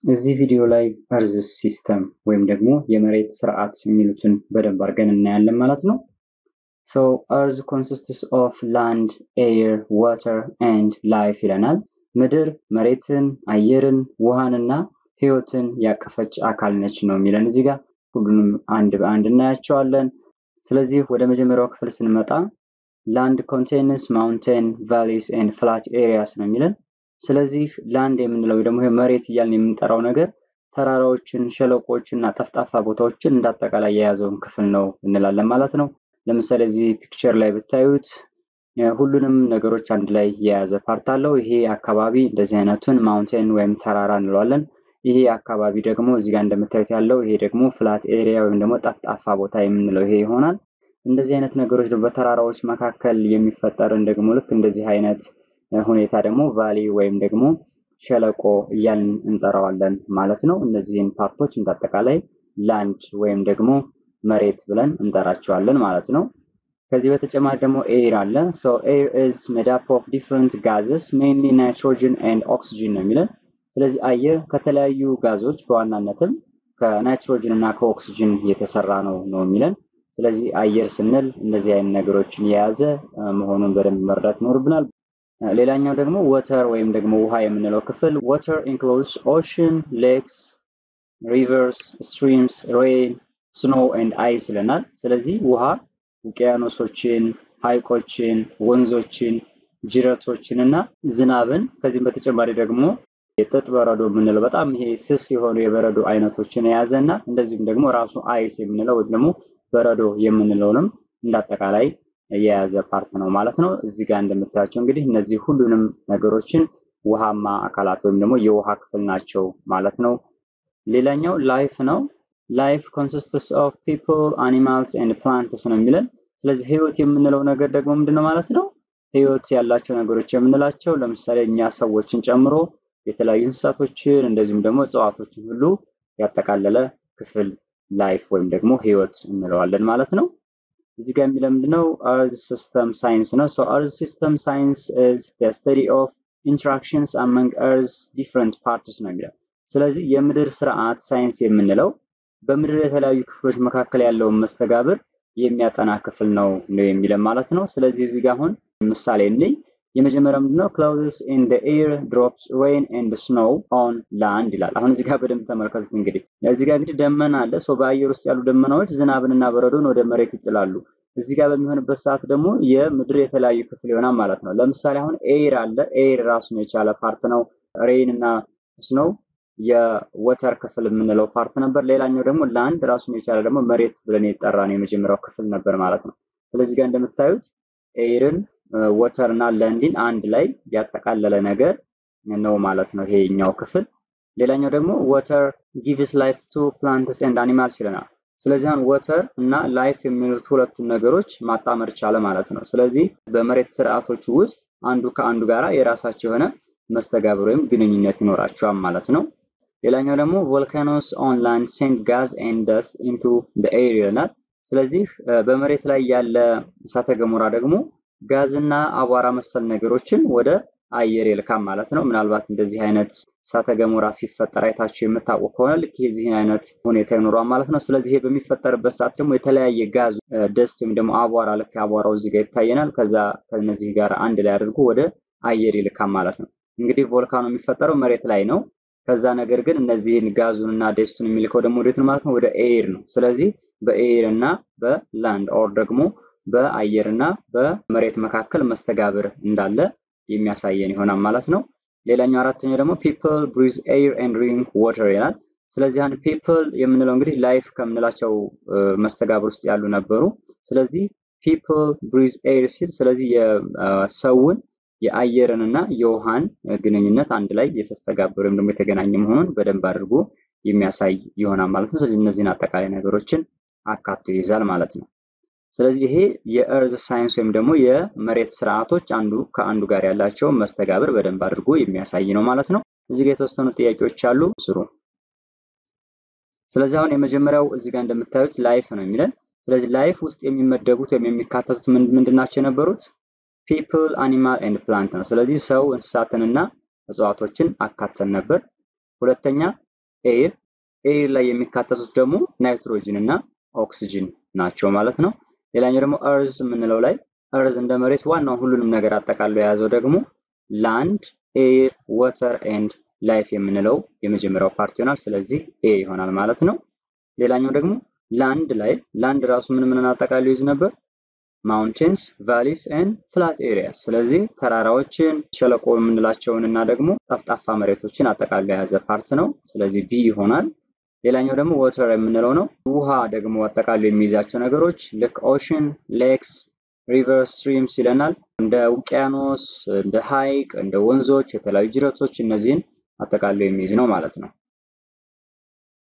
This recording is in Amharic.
እዚህ ቪዲዮ ላይ እርዝ ሲስተም ወይም ደግሞ የመሬት ስርዓት የሚሉትን በደንብ አድርገን እናያለን ማለት ነው። ሶ እርዝ ኮንሲስትስ ኦፍ ላንድ ኤር ዋተር ኤንድ ላይፍ ይለናል። ምድር መሬትን፣ አየርን፣ ውሃንና ህይወትን ያቀፈች አካል ነች ነው የሚለን እዚህ ጋር ሁሉንም አንድ በአንድ እናያቸዋለን። ስለዚህ ወደ መጀመሪያው ክፍል ስንመጣ ላንድ ኮንቴንስ ማውንቴን ቫሊስ ኤንድ ፍላት ኤሪያስ ነው የሚለን። ስለዚህ ላንድ የምንለው ደግሞ መሬት እያልን የምንጠራው ነገር ተራራዎችን፣ ሸለቆችን እና ጠፍጣፋ ቦታዎችን እንዳጠቃላይ የያዘውን ክፍል ነው እንላለን ማለት ነው። ለምሳሌ እዚህ ፒክቸር ላይ ብታዩት ሁሉንም ነገሮች አንድ ላይ የያዘ ፓርት አለው። ይሄ አካባቢ እንደዚህ አይነቱን ማውንቴን ወይም ተራራ እንለዋለን። ይሄ አካባቢ ደግሞ እዚህ ጋር እንደምታዩት ያለው ይሄ ደግሞ ፍላት ኤሪያ ወይም ደግሞ ጠፍጣፋ ቦታ የምንለው ይሄ ይሆናል። እንደዚህ አይነት ነገሮች በተራራዎች መካከል የሚፈጠርን ደግሞ ልክ እንደዚህ አይነት ሁኔታ ደግሞ ቫሊ ወይም ደግሞ ሸለቆ እያልን እንጠራዋለን ማለት ነው። እነዚህን ፓርቶች እንዳጠቃላይ ላንድ ወይም ደግሞ መሬት ብለን እንጠራቸዋለን ማለት ነው። ከዚህ በተጨማሪ ደግሞ ኤር አለ። ሶ ኤር ኢዝ ሜድ አፕ ኦፍ ዲፍረንት ጋዝስ ሜንሊ ናይትሮጅን ኤንድ ኦክሲጅን ነው የሚለን። ስለዚህ አየር ከተለያዩ ጋዞች በዋናነትም ከናይትሮጅን እና ከኦክሲጅን የተሰራ ነው ነው የሚለን። ስለዚህ አየር ስንል እንደዚህ አይነት ነገሮችን የያዘ መሆኑን በደንብ መረዳት ይኖርብናል። ሌላኛው ደግሞ ወተር ወይም ደግሞ ውሃ የምንለው ክፍል ወተር ኢንክሉድስ ኦሽን፣ ሌክስ፣ ሪቨርስ፣ ስትሪምስ፣ ሬን፣ ስኖ ኤንድ አይስ ይለናል። ስለዚህ ውሃ ውቅያኖሶችን፣ ሐይቆችን፣ ወንዞችን፣ ጅረቶችን እና ዝናብን ከዚህም በተጨማሪ ደግሞ የጥጥ በረዶ የምንለው በጣም ይሄ ስስ የሆኑ የበረዶ አይነቶችን የያዘ እና እንደዚሁም ደግሞ ራሱ አይስ የምንለው ወይም ደግሞ በረዶ የምንለውንም እንዳጠቃላይ የያዘ ፓርት ነው ማለት ነው። እዚህ ጋር እንደምታያቸው እንግዲህ እነዚህ ሁሉንም ነገሮችን ውሃማ አካላት ወይም ደግሞ የውሃ ክፍል ናቸው ማለት ነው። ሌላኛው ላይፍ ነው። ላይፍ ኮንሲስትስ ኦፍ ፒፕል አኒማልስ ኤንድ ፕላንትስ ነው የሚለን። ስለዚህ ህይወት የምንለው ነገር ደግሞ ምንድነው ማለት ነው? ህይወት ያላቸው ነገሮች የምንላቸው ለምሳሌ እኛ ሰዎችን ጨምሮ የተለያዩ እንስሳቶችን እንደዚሁም ደግሞ እጽዋቶችን ሁሉ ያጠቃለለ ክፍል ላይፍ ወይም ደግሞ ህይወት እንለዋለን ማለት ነው። እዚህ ጋር የሚለው ምንድነው? አርዝ ሲስተም ሳይንስ ነው። ሶ አርዝ ሲስተም ሳይንስ ኢዝ ዘ ስተዲ ኦፍ ኢንተራክሽንስ አመንግ አርዝ ዲፍረንት ፓርትስ ነው የሚለው። ስለዚህ የምድር ስርዓት ሳይንስ የምንለው በምድር የተለያዩ ክፍሎች መካከል ያለውን መስተጋብር የሚያጠና ክፍል ነው ነው የሚለን ማለት ነው። ስለዚህ እዚህ ጋር አሁን ምሳሌ እንይ። የመጀመሪያው ምንድነው? ክላውድስ ኢን ዘ ኤር ድሮፕስ ሬን ኤንድ ስኖው ኦን ላንድ ይላል። አሁን እዚህ ጋር በደንብ ተመልከቱት። እንግዲህ እዚህ ጋር እንግዲህ ደመና አለ። ሶ በአየር ውስጥ ያሉ ደመናዎች ዝናብንና በረዶን ወደ መሬት ይጥላሉ። እዚህ ጋር በሚሆንበት ሰዓት ደግሞ የምድር የተለያዩ ክፍል ይሆናል ማለት ነው። ለምሳሌ አሁን ኤር አለ። ኤር ራሱን የቻለ ፓርት ነው። ሬን እና ስኖው የወተር ክፍል የምንለው ፓርት ነበር። ሌላኛው ደግሞ ላንድ ራሱን የቻለ ደግሞ መሬት ብለን የጠራ ነው የመጀመሪያው ክፍል ነበር ማለት ነው። ስለዚህ ጋር እንደምታዩት ኤርን ወተር እና ለንዲን አንድ ላይ ያጠቃለለ ነገር ነው ማለት ነው ይሄኛው ክፍል። ሌላኛው ደግሞ ወተር ጊቭስ ላይፍ ቱ ፕላንትስ ኤንድ አኒማልስ ይለናል። ስለዚህ አሁን ወተር እና ላይፍ የሚሉት ሁለቱን ነገሮች ማጣመር ቻለ ማለት ነው። ስለዚህ በመሬት ስርዓቶች ውስጥ አንዱ ከአንዱ ጋራ የራሳቸው የሆነ መስተጋብር ወይም ግንኙነት ይኖራቸዋል ማለት ነው። ሌላኛው ደግሞ ቮልካኖስ ኦን ላንድ ሴንድ ጋዝ ኤንድ ደስት ኢንቱ ዘ ኤር ይለናል። ስለዚህ በመሬት ላይ ያለ እሳተ ገሞራ ደግሞ ጋዝና አቧራ መሰል ነገሮችን ወደ አየር ይልካል ማለት ነው። ምናልባት እንደዚህ አይነት እሳተ ገሞራ ሲፈጠር አይታችሁ የምታውቁ ከሆነ ልክ የዚህን አይነት ሁኔታ ይኖሯል ማለት ነው። ስለዚህ ይሄ በሚፈጠርበት ሰዓት ደግሞ የተለያየ ጋዝ ደስት ወይም ደግሞ አቧራ ልክ አቧራው እዚህ ጋር ይታየናል። ከዛ ከነዚህ ጋር አንድ ላይ አድርጎ ወደ አየር ይልካል ማለት ነው። እንግዲህ ቮልካኖ የሚፈጠረው መሬት ላይ ነው። ከዛ ነገር ግን እነዚህን ጋዙን እና ደስቱን የሚልከው ደግሞ ወዴት ነው ማለት ነው? ወደ ኤር ነው። ስለዚህ በኤር እና በላንድ ኦር ደግሞ በአየር እና በመሬት መካከል መስተጋብር እንዳለ የሚያሳየን ይሆናል ማለት ነው። ሌላኛው አራተኛው ደግሞ ፒፕል ብሪዝ ኤር ኤንድ ድሪንክ ዋተር ይላል። ስለዚህ አንድ ፒፕል የምንለው እንግዲህ ላይፍ ከምንላቸው መስተጋብር ውስጥ ያሉ ነበሩ። ስለዚህ ፒፕል ብሪዝ ኤር ሲል ስለዚህ የሰውን የአየርን እና የውሃን ግንኙነት አንድ ላይ የተስተጋበረ ወይም ደግሞ የተገናኘ መሆኑን በደንብ አድርጎ የሚያሳይ ይሆናል ማለት ነው። ስለዚህ እነዚህን አጠቃላይ ነገሮችን አካቶ ይይዛል ማለት ነው። ስለዚህ ይሄ የእርዝ ሳይንስ ወይም ደግሞ የመሬት ስርዓቶች አንዱ ከአንዱ ጋር ያላቸውን መስተጋብር በደንብ አድርጎ የሚያሳይ ነው ማለት ነው። እዚህ ጋር የተወሰኑ ጥያቄዎች አሉ፣ ስሩ። ስለዚህ አሁን የመጀመሪያው እዚህ ጋር እንደምታዩት ላይፍ ነው የሚለን። ስለዚህ ላይፍ ውስጥ የሚመደቡት ወይም የሚካተቱት ምንድን ናቸው የነበሩት? ፒፕል አኒማል ኤንድ ፕላንት ነው። ስለዚህ ሰው እንስሳትንና እጽዋቶችን አካተን ነበር። ሁለተኛ ኤር ኤር ላይ የሚካተቱት ደግሞ ናይትሮጅን እና ኦክስጅን ናቸው ማለት ነው። ሌላኛው ደግሞ እርዝ የምንለው ላይ እርዝ እንደ መሬት ዋናው ሁሉንም ነገር አጠቃሎ የያዘው ደግሞ ላንድ ኤር ወተር ኤንድ ላይፍ የምንለው የመጀመሪያው ፓርት ይሆናል። ስለዚህ ኤ ይሆናል ማለት ነው። ሌላኛው ደግሞ ላንድ ላይ ላንድ ራሱ ምን ምንን አጠቃሎ ይዝ ነበር? ማውንቴንስ ቫሊስ ኤንድ ፍላት ኤሪያስ። ስለዚህ ተራራዎችን ሸለቆ የምንላቸውን እና ደግሞ ጠፍጣፋ መሬቶችን አጠቃሎ የያዘ ፓርት ነው። ስለዚህ ቢ ይሆናል። ሌላኛው ደግሞ ወተር የምንለው ነው። ውሃ ደግሞ አጠቃሎ የሚይዛቸው ነገሮች ልክ ኦሽን፣ ሌክስ፣ ሪቨር፣ ስትሪምስ ይለናል። እንደ ውቅያኖስ፣ እንደ ሐይቅ፣ እንደ ወንዞች፣ የተለያዩ ጅረቶች እነዚህን አጠቃሎ የሚይዝ ነው ማለት ነው።